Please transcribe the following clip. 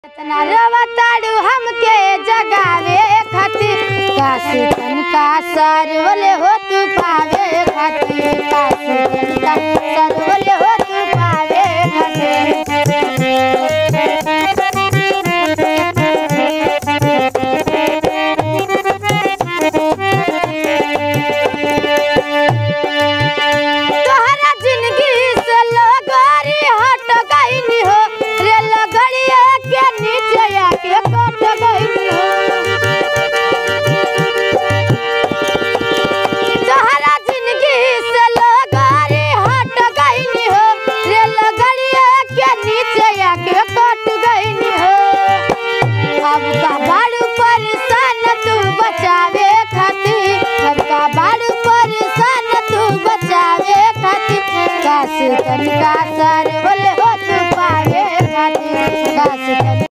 इतना रवताड़ू हमके जगावे खातिर काशी तनका सरवले हो तू पावे खातिर काशी तनका सरवले हो तू पावे तोहरा जिंदगी से लगरी हट गईनी हो रे लगड़िया के नीचे आके कट गईनी हो तोहरा जिंदगी से लगरी हट गईनी हो रे लगड़िया के नीचे आके कट गईनी हो अब का बाड़ू परेशान तू बचावे खातिर अब का बाड़ू परेशान तू बचावे खातिर काश तनिका